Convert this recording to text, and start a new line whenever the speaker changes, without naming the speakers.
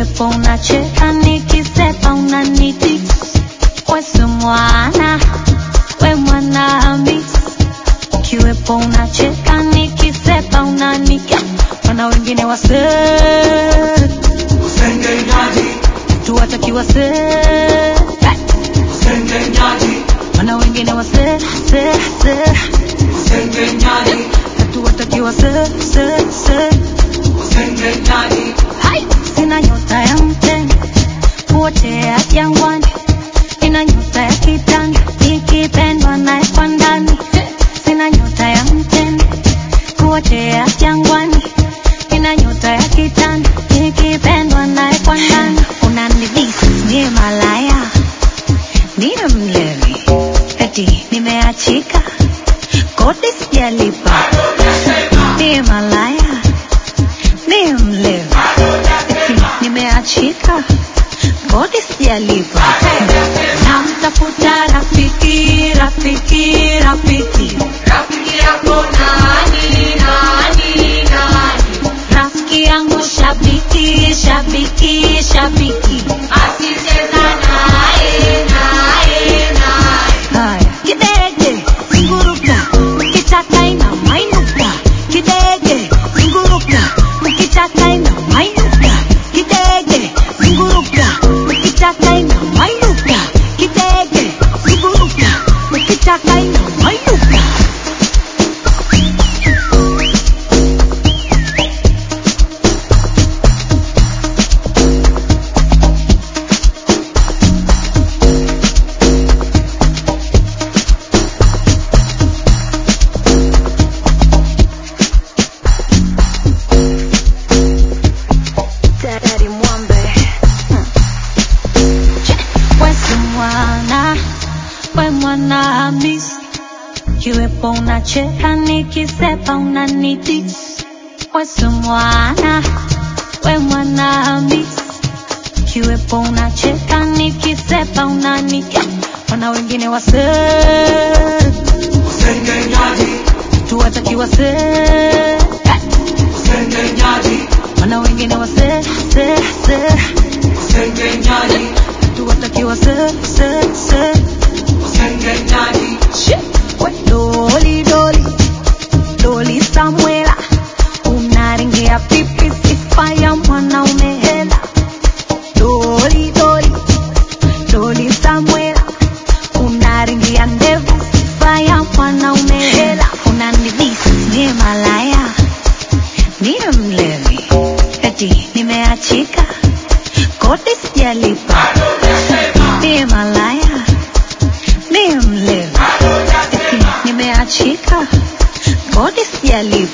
ukiwepo unacheka nikisepa unaniti wesi mwana we mwana hamisi ukiwepo unacheka nikisepa unanika wana wengine wase
Usengenyaji,
tuwataki wase
usengenyaji,
wana wengine wase se se
usengenyaji,
hatuwataki wase se se
usengenyaji,
Hai! Sina nyota ya mtende kuotea jangwani, ina nyota ya kitanda ikipendwa naye kwa ndani. Sina nyota ya mtende kuotea jangwani, ina nyota ya kitanda ikipendwa naye kwa ndani. Unanidhisi niye malaya, niye mlevi, eti nimeachika kodi sijalipa, niye malaya niye mlevi eti nimeachika kodi sijalipa namtafuta rafiki rafiki rafiki
rafiki yako nani, nani, nani,
rafiki yangu shabiki shabiki shabiki
asicheza naye, naye, naye,
haya kidege zunguruka ukitaka ina mainuka kidege zunguruka ukitaka ina mainuka kidege zunguruka ukitaka ina mainuka kidege zunguruka ukitaka ina mainuka Daddy Mwambe Wesi mwana we mwana Hamisi kiwepo unacheka nikisepa unaniti Wesi mwana we mwana Hamisi kiwepo unacheka nikisepa unanika wana wengine wase
usengenyaji,
tuwataki wase
usengenyaji,
wana wengine wase se se
usengenyaji,
tuwataki wase se se
usengenyaji,
Shit. We doli doli doli Samuela unaringia pipi sifa ya mwanaume hela doli doli doli Samuela unaringia ndevu sifa ya mwanaume hela unanidhisi niye malaya niye mlevi eti nimeachika kodi sijalipa niye malaya niye mlevi eti nimeachika kodi sijalipa